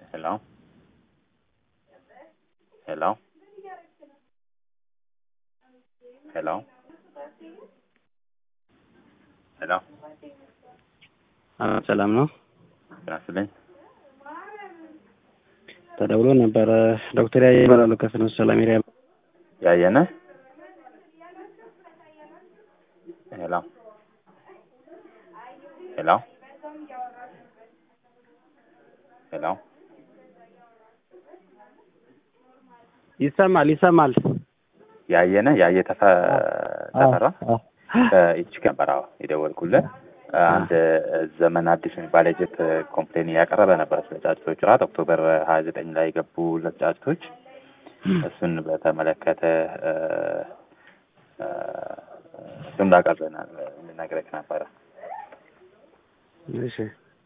Hello? Hello? Hello? ሄሎ ሰላም ነው። ጤና ይስጥልኝ። ተደውሎ ነበረ። ዶክተር ያየ ይባላሉ ከፍኖተ ሰላም ኤሪያ። ያየነ ሄሎ ሄሎ ሄሎ ይሰማል ይሰማል። ያየነ ያየ ተፈ ተፈራ ከኢችክ ነበር አዎ የደወልኩልህ አንድ ዘመን አዲስ የሚባል ኤጀንት ኮምፕሌን እያቀረበ ነበር ስለ ጫጭቶች ራት ኦክቶበር ሀያ ዘጠኝ ላይ የገቡ ሁለት ጫጭቶች እሱን በተመለከተ እሱን ላቀርበናል ልነግረህ ነበረ እሺ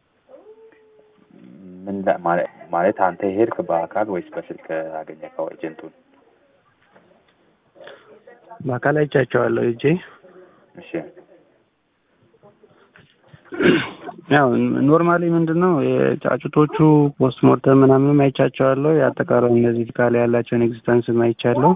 ምን ማለት አንተ ሄድክ በአካል ወይስ በስልክ አገኘከው ኤጀንቱን በአካል አይቻቸዋለሁ እጄ እሺ ያው ኖርማሊ ምንድን ነው የጫጩቶቹ ፖስት ሞርተም ምናምንም አይቻቸዋለሁ። የአጠቃላይ እነዚህ ፊዚካሊ ያላቸውን ኤግዚስተንስ አይቻለሁ።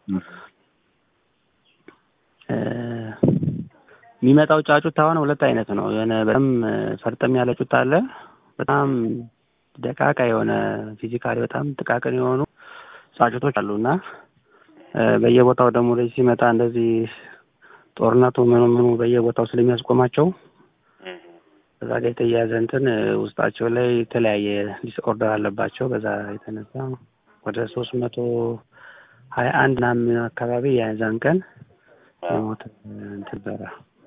የሚመጣው ጫጩት አሁን ሁለት አይነት ነው። የሆነ በጣም ፈርጠም ያለ ጩት አለ። በጣም ደቃቃ የሆነ ፊዚካሊ በጣም ጥቃቅን የሆኑ ጫጩቶች አሉ እና በየቦታው ደግሞ ላይ ሲመጣ እንደዚህ ጦርነቱ ምኑ ምኑ በየቦታው ስለሚያስቆማቸው በዛ ጋር የተያያዘ እንትን ውስጣቸው ላይ የተለያየ ዲስኦርደር አለባቸው። በዛ የተነሳ ወደ ሶስት መቶ ሀያ አንድ ምናምን አካባቢ የዛን ቀን የሞት እንትን ነበረ።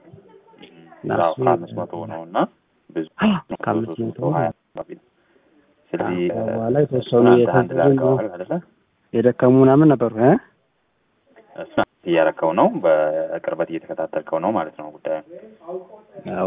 ከአምስት መቶ ነው እና ብዙ ከአምስት መቶ ሀያ አካባቢ ነው። ስለዚህ በኋላ የተወሰኑ አንድ ላይ አድርገዋል አይደለ? የደከሙ ምናምን ነበሩ እ እሱ እያረከው ነው፣ በቅርበት እየተከታተልከው ነው ማለት ነው ጉዳዩ። ያው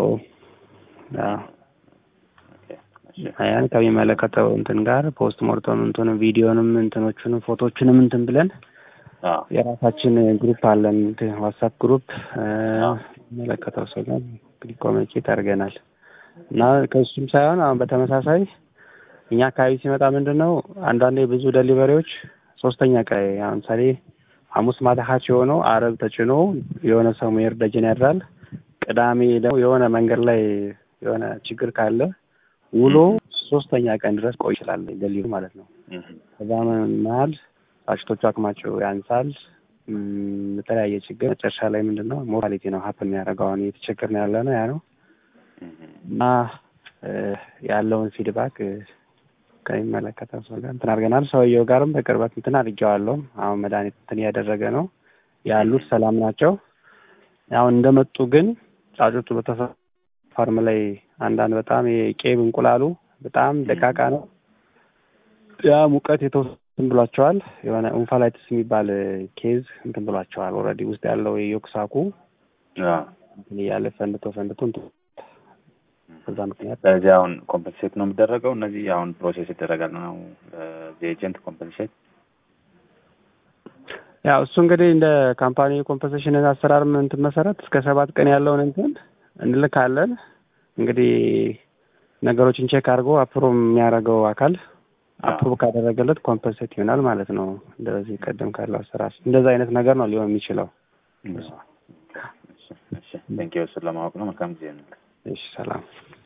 ያን ከሚመለከተው እንትን ጋር ፖስት ሞርቶም እንትን ቪዲዮንም እንትኖቹንም ፎቶቹንም እንትን ብለን የራሳችን ግሩፕ አለን ዋትሳፕ ግሩፕ የሚመለከተው ሰው ጋር እንግዲህ ኮሚኒኬት አድርገናል እና ከእሱም ሳይሆን አሁን በተመሳሳይ እኛ አካባቢ ሲመጣ ምንድን ነው አንዳንዴ ብዙ ደሊቨሪዎች ሶስተኛ ቀን ለምሳሌ ሐሙስ ማታ ሀች የሆነው አረብ ተጭኖ የሆነ ሰው መሄድ ደጀን ያድራል። ቅዳሜ ደግሞ የሆነ መንገድ ላይ የሆነ ችግር ካለ ውሎ ሶስተኛ ቀን ድረስ ቆይ ይችላል ደሊሉ ማለት ነው። ከዛ መሀል ጫጭቶቹ አቅማቸው ያንሳል። በተለያየ ችግር መጨረሻ ላይ ምንድን ነው ሞራሊቲ ነው ሀፕን የሚያደርገው አሁን እየተቸገር ነው ያለ ነው ያ ነው እና ያለውን ፊድባክ ከሚመለከተው ሰው ጋር እንትን አድርገናል። ሰውየው ጋርም በቅርበት እንትን አድርጌዋለሁ። አሁን መድኃኒት እንትን እያደረገ ነው ያሉት ሰላም ናቸው። አሁን እንደመጡ ግን ጫጩቱ በተፈ ፋርም ላይ አንዳንድ በጣም የቄብ እንቁላሉ በጣም ደቃቃ ነው። ያ ሙቀት የተወሰን ብሏቸዋል። የሆነ ኢንፋላይትስ የሚባል ኬዝ እንትን ብሏቸዋል። ኦልሬዲ ውስጥ ያለው የዮክሳኩ እንትን እያለ ፈንድቶ ፈንድቶ እንትን በዛ ምክንያት ስለዚህ አሁን ኮምፐንሴት ነው የሚደረገው። እነዚህ አሁን ፕሮሴስ ይደረጋል ነው ኤጀንት ኮምፐንሴት ያው እሱ እንግዲህ እንደ ካምፓኒ ኮምፐንሴሽን አሰራር እንትን መሰረት እስከ ሰባት ቀን ያለውን እንትን እንልካለን። እንግዲህ ነገሮችን ቼክ አድርጎ አፕሮቭ የሚያደርገው አካል አፕሮቭ ካደረገለት ኮምፐንሴት ይሆናል ማለት ነው። እንደዚህ ቀደም ካለው አሰራር እንደዛ አይነት ነገር ነው ሊሆን የሚችለው። ቴንኪው እሱን ለማወቅ ነው። መልካም ጊዜ ነው። እሺ ሰላም